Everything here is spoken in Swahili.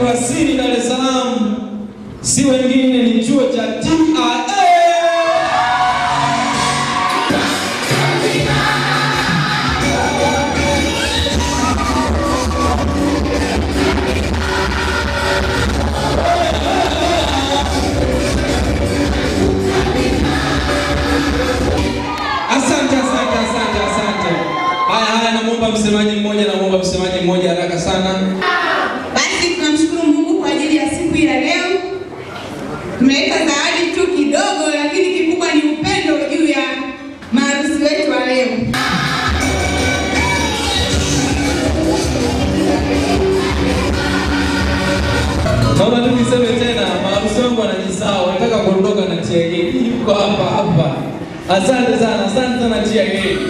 Kurasini, Dar es Salaam, si wengine ni chuo cha TRA. Asante, asante, asante, asante. Haya, haya, namwomba msemaji mmoja, namwomba msemaji mmoja haraka sana. Basi tunamshukuru Mungu kwa ajili ya siku ya leo. Tumeleta zawadi tu kidogo, lakini kikubwa ni upendo juu ya maharusi wetu wa leo. Naomba tu niseme tena, maharusi wangu wanajisahau, wanataka kuondoka na TRA. Yuko hapa hapa. Asante sana, asante sana TRA.